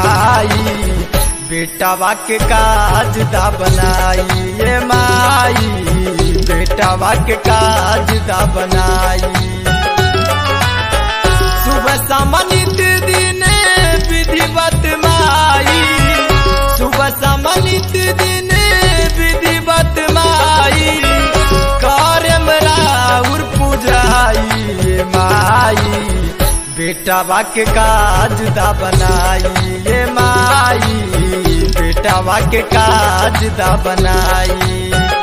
माई बेटावा के काज दा बनाई ये माई बेटावा के काज दा बनाई सुबह समनित दिन विधिवत माई सुबह समनित दिन विधिवत माई कार्यम राउर पूजाई ये माई बेटावा के काज दा बनाई ये माई बेटावा के काज दा बनाई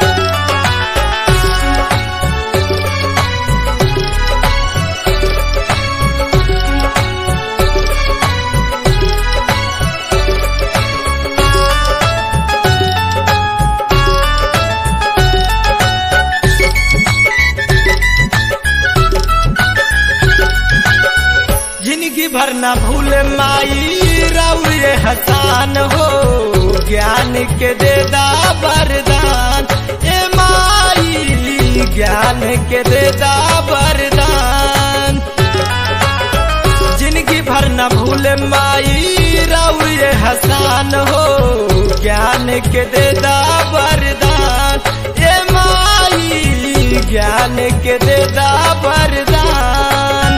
जिंदगी भर न भूल माई रौरे हसान हो ज्ञान के देदा वरदान ए माई ज्ञान के देदा वरदान जिंदगी भर न भूल माई रौरे हसान हो ज्ञान के देदा वरदान ए माई ज्ञान के देदा वरदान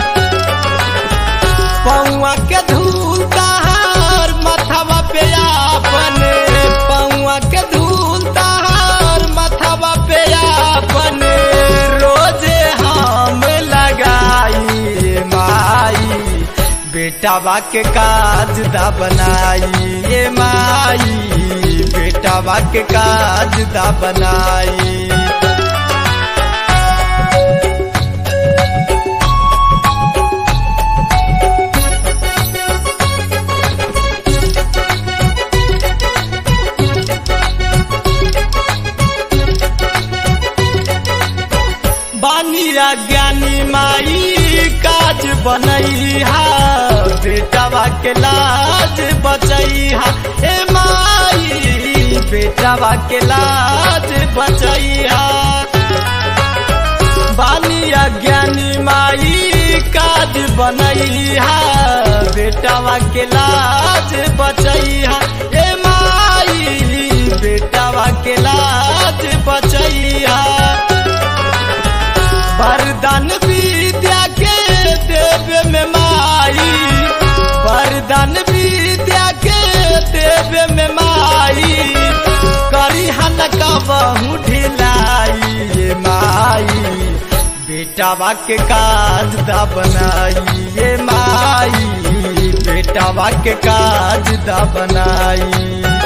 पौआ के धूल तहार मथवा पे आपन पौआ के धूल तहार मथवा पे आपन रोजे हम लगाई माई बेटावा के काज दा बनाई ये माई बेटावा के काज दा बनाई बानिया ज्ञानी माई काज बनैहा बेटावा के लाज बचैहा ए माई बेटावा के लाज बचैहा बानिया ज्ञानी माई काज बनैहा बेटावा के लाज बचैहा ए माई बेटावा के लाज बचैहा वरदान विद्या के देव में माई वरदान विद्या के देव में माई करी हन कहू ढिलाई ये माई बेटावा के काज दा बनाई ये माई बेटावा के काज दा बनाई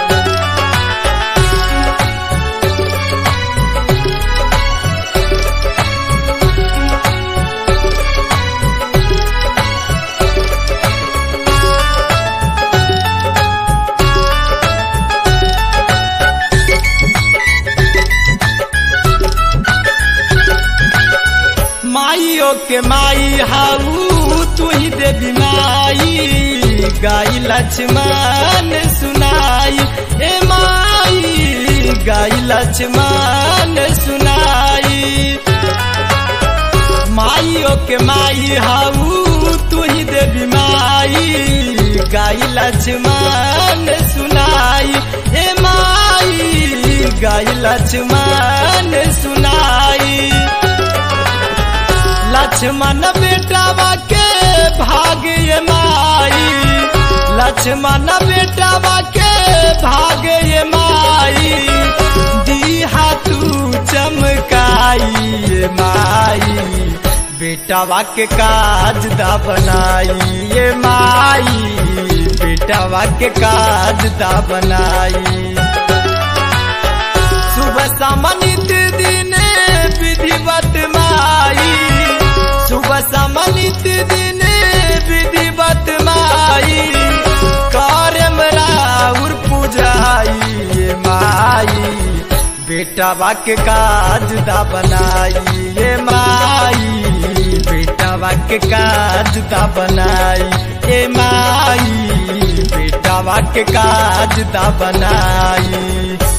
माइयो के माई हाऊ तू ही देवी माई गाई लक्ष्मण सुनाई ए माई गाई लक्ष्मण सुनाई माइयो के माई हाऊ तू ही देवी माई गाई लक्ष्मण सुनाई ए माई गाई लक्ष्मण सुनाई लक्ष्मण बेटावा के भाग्य माई लक्ष्मण बेटावा के भाग्य माई दीहा तू चमकाई ये माई बेटावा के काज दा बनाई ये माई बेटावा के काज दा बनाई सुबह समनित दिन विधिवत माई सुबह समनित दिन विधिवत माई कार्यम राउर पूजाई ये माई बेटावा के काज दा बनाई ये माई बेटावा के काज दा बनाई ये माई बेटावा के काज दा बनाई